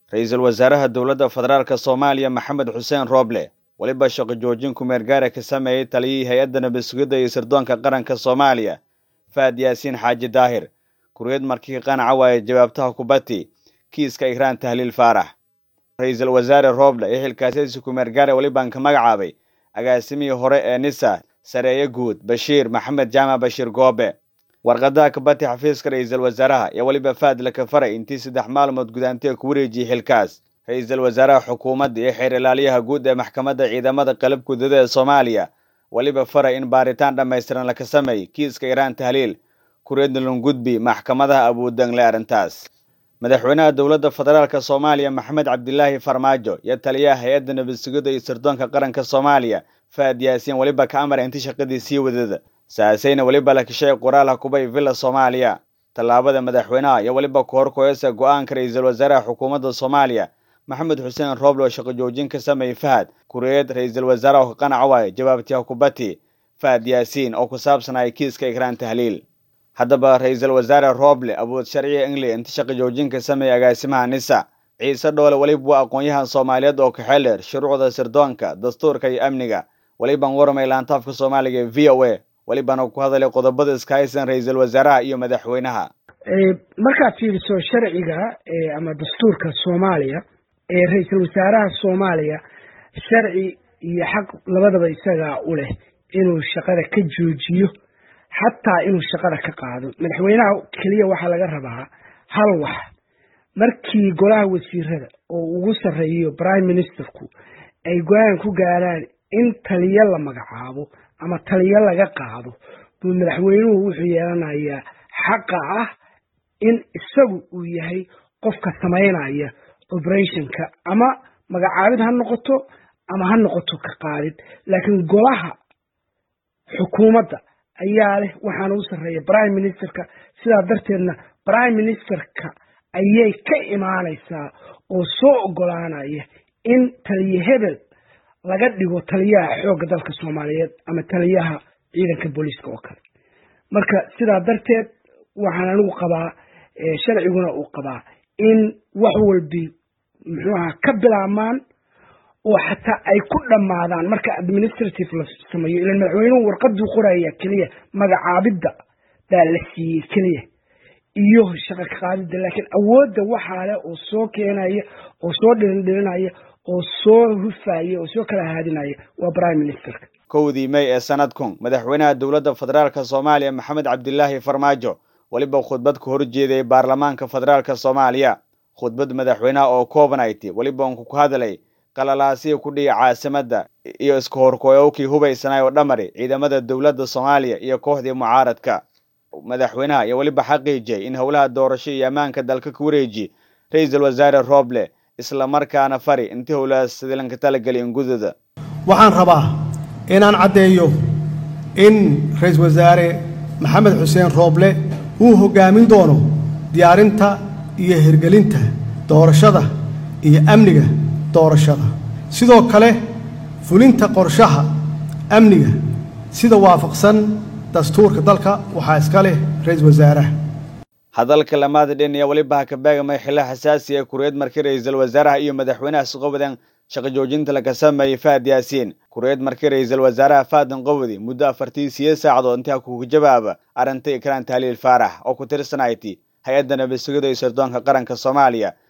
ra-iisul wasaaraha dowladda federaalk soomaaliya maxamed xuseen rooble weliba shaqo joojin kumeergaara ka sameeyey taliyihii hay-adda nabad sugidda iyo sirdoonka qaranka soomaaliya faad yaasiin xaaji daahir kuriyad markii qanaca waaye jawaabtaha kubati kiiska ikraan tahliil faarax ra-iisul wasaare rooble ee xilkaasiyadiisa kumeergaare welibaan ka magacaabay agaasimihii hore ee nisa sareeye guud bashiir maxamed jaamac bashiir goobe warqadaha kabati xafiiska ra-iisul wasaaraha ayaa weliba faad la kafaray intii saddex maalmood gudaantee ku wareejiyey xilkaas ra-iisul wasaaraha xukuumadda iyo xeer ilaaliyaha guud ee maxkamadda ciidamada qalab gudada ee soomaaliya weliba faray in baaritaan dhammaystiran laka sameey kiiska iraan tahliil kuriyadna lungudbi maxkamadaha abuudangle arrintaas madaxweynaha dowladda federaalk soomaaliya maxamed cabdilaahi farmaajo iyo taliyaha hay-adda nabad sugidda iyo sirdoonka qaranka soomaaliya faad yaasiin weliba ka amara inti shaqadii sii wadada saasayna weliba la kashay qoraal hakubay villa soomaaliya tallaabada madaxweynaha iyo weliba kahor koyasa go-aanka ra-iisul wasaaraha xukuumadda soomaaliya maxamed xuseen rooble oo shaqo joojin ka sameeyey fahad kuriyad ra-iisul wasaaraha oo ka qanaca waaye jawaabtii hakubati fahad yaasiin oo ku saabsanaya kiiska ikraan tahliil haddaba ra-iisul wasaare rooble awood sharciga england inta shaqo joojin ka sameeyey agaasimaha nisa ciise dhoole weliba waa aqoon-yahan soomaaliyeed oo kaxeel dheer shuruucda sirdoonka dastuurka iyo amniga welibaan waramay laantaafka soomaaliga ee v o a welibana ku hadalay qodobada iska haysan ra-iisul wasaaraha iyo madaxweynaha markaad fiiriso sharciga ama dastuurka soomaaliya ee ra-iisul wasaaraha soomaaliya sharci iyo xaq labadaba isagaa u leh inuu shaqada ka joojiyo xataa inuu shaqada ka qaado madaxweynaha keliya waxaa laga rabaa hal wax markii golaha wasiirada oo ugu sarreeyo prime ministerku ay go-aan ku gaaraan in taliyo la magacaabo ama taliyo laga qaado buu madaxweynuhu wuxuu yeelanayaa xaqa ah in isagu uu yahay qofka samaynaya operationka ama magacaabid ha noqoto ama ha noqoto ka qaadid laakiin golaha xukuumadda ayaa leh waxaana u sarreeya prime ministerka sidaa darteedna prime ministerka ayay ka imaanaysaa oo soo ogolaanaya in taliye hebel laga dhigo taliyaha xoogga dalka soomaaliyeed ama taliyaha ciidanka booliiska oo kale marka sidaa darteed waxaan anigu qabaa sharciguna uu qabaa in wax walbi muxuu ahaa ka bilaabmaan oo xataa ay ku dhammaadaan marka administrative la sameeyo ilan madaxweynuhu warqaduu qoraya keliya magacaabidda baa la siiyey keliya iyo shaqa ka qaadidda laakiin awoodda waxaa leh oo soo keenaya oo soo dhirindhirinaya oo soo hufaya oo soo kala haadinaya waa prime ministerka kowdii may ee sanadkun madaxweynaha dowladda federaalk soomaaliya maxamed cabdilaahi farmaajo weliba khudbad ka horjeeday baarlamaanka federaalk soomaaliya khudbad madaxweynaha oo covenity weliba unku ku hadalay qalalaasihii ku dhihi caasimadda iyo iska horkoyowkii hubaysanay oo dhamari ciidamada dowladda soomaaliya iyo kooxdii mucaaradka madaxweynaha iyo weliba xaqiijiyay in howlaha doorasho iyo ammaanka dalka ku wareeji ra-iisul wasaare rooble isla markaana fari intii howlahaas sidilanka talageli ingudada waxaan rabaa inaan caddeeyo in ra-iisul wasaare maxamed xuseen rooble uu hoggaamin doono diyaarinta iyo hirgelinta doorashada iyo amniga doorashada sidoo kale fulinta qorshaha amniga sida waafaqsan dastuurka dalka waxaa iska leh ra-iisul wasaaraha hadalka lamaada dhin ayaa weliba ha ka beegamay xilla xasaasiya kuriyad markii ra-iisul wasaaraha iyo madaxweynaha isqowadan shaqo joojinta laga sameeyey faad yaasiin kuriyad markii ra-iisul wasaaraha faadan qowdi muddo afartii siyo saacadood intaa kuga jawaaba arrinta ikraan tahliil faarax oo ku tirsanayti hay-adda nabad sugida iyo sirdoonka qaranka soomaaliya